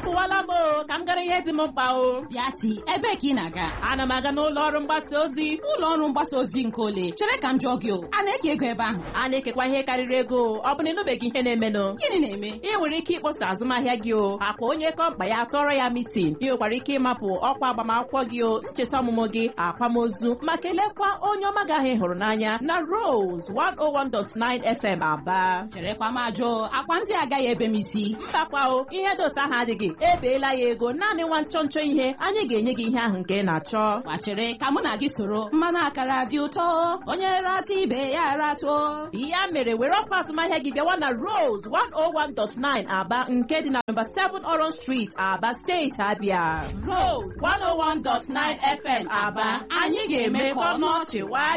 apụwala m o ka m gara ihe dị m mkpa o bịati ebee ka ị na-aga ana m aga n'ụlọ ọrụ mgbasa ozi ụlọ ọrụ mgbasa ozi nke ole chere ka m jụọ gị o a na-eke ego ebe ahụ a na-ekekwa ihe karịrị ego ọ bụ na ịnụbeghị ihe na-emenụ gịnị na-eme ị nwere ike ịkpọsa azụmahịa gị o akwa onye kọmkpa ya tọrọ ya mitin ị nwekwara ike ịmapụ ọkwa agbamakwụkwọ gị o ncheta ọmụmụ gị akwamozu ma kelekwa onye ọma gị ahụ ị hụrụ n'anya na Rose 101.9 FM Aba cherekwa m ajụ akwa ndị agaghị ebe m isi mbakwa o ihe dị otu ahụ adịghị ebeela ya ego naanị nwa nchọ nchọ ihe anyị ga-enye gị ihe ahụ nke ị na-achọ gbachere ka mụ na gị soro mmanụ akara dị ụtọ onye rata ibe ya ratuo ya mere were ọkwa azụmahịa gị bịawa na Rose 101.9 Aba nke dị na nọmba 7 Orange Street Aba steeti Abia Rose 101.9 FM Aba anyị ga-eme ka ọnụ ọchị waa